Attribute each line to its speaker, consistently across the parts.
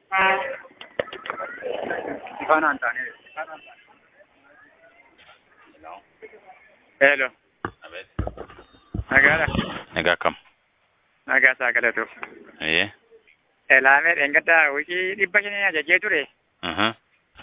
Speaker 1: Ifaanaan taane. Hello.
Speaker 2: Abeet.
Speaker 1: Nagaadha.
Speaker 2: Nagaa akkam?
Speaker 1: Nagaa isaa galatu.
Speaker 2: Eeyyee.
Speaker 1: Elaamee dheengaddaa wikii dhibba shanii ajajee ture.
Speaker 2: Aha.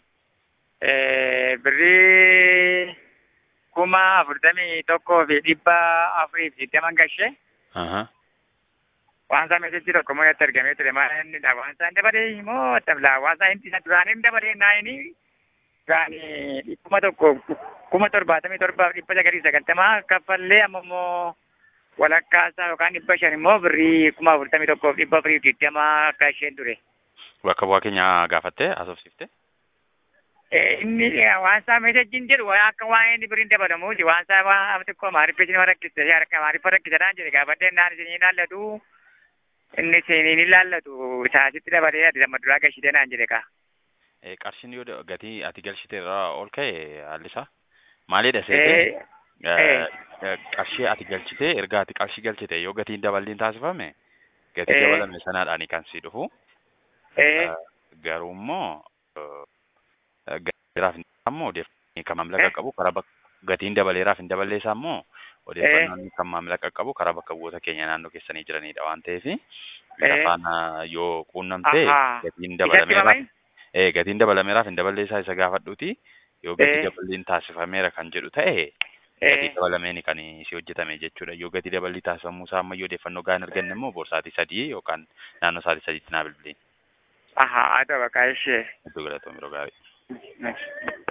Speaker 1: Birrii kuma afurtamii tokkoo fi dhibba afurii fi digdama gashee.
Speaker 2: Aha.
Speaker 1: Waan isaa meeshaatti tokko moo itti argamee ture maal inni dha waan isaa hin dabalee moo tablaa waan isaa inni duraan hin dabalee naayini duraanii kuma tokko kuma torbaatamii torbaaf dhibba sagalii sagaltamaa kaffallee amma immoo walakkaa isaa yookaan dhibba shan immoo birrii kuma afurtamii tokkoof dhibba afurii fi digdama akka isheen ture.
Speaker 2: Bakka bu'aa keenya gaafattee haasofsiifte?
Speaker 1: inni waan isaa meeshaatiin jedhu waan akka waan inni biriin dabalamuuti waan isaa waan xiqqoo maariffa isin rakkiste harka maariffa rakkisadhaan jedhe gaafadhee naan isin ilaallatu inni isin ilaallatu isaasitti dabalee ati lamma duraa gashitee naan jedhe kaa.
Speaker 2: Qarshiin yoo gatii ati galchite irraa ol ka'e haalli isaa maalidha seete? Qarshii ati galchite erga ati qarshii galchite yoo gatiin daballiin taasifame gatii dabalame sanaadhaani kan si dhufu. Garuu immoo gatiiraaf immoo odeeffannoo kan maamila qabu karaa gatiin dabaleeraaf hin daballee isaa immoo odeeffannoon kan maamila qabu karaa bakka bu'oota keenya naannoo keessanii jiranidha waan ta'eef isa faana yoo quunnamte gatiin dabalameeraaf gatiin dabalameeraaf hin daballee isaa isa gaafadhuuti yoo gatii daballiin taasifameera kan jedhu ta'e gatii dabalameen kan si hojjetame jechuudha yoo gatii daballii taasifamuu isaa ammayyuu odeeffannoo gahaan arganne immoo boorsaatii sadii yookaan naannoo sa'aatii sadiitti naa bilbiliin.
Speaker 1: Ahaa, ada bakka ishee.
Speaker 2: Iddoo galatoom yeroo gaarii.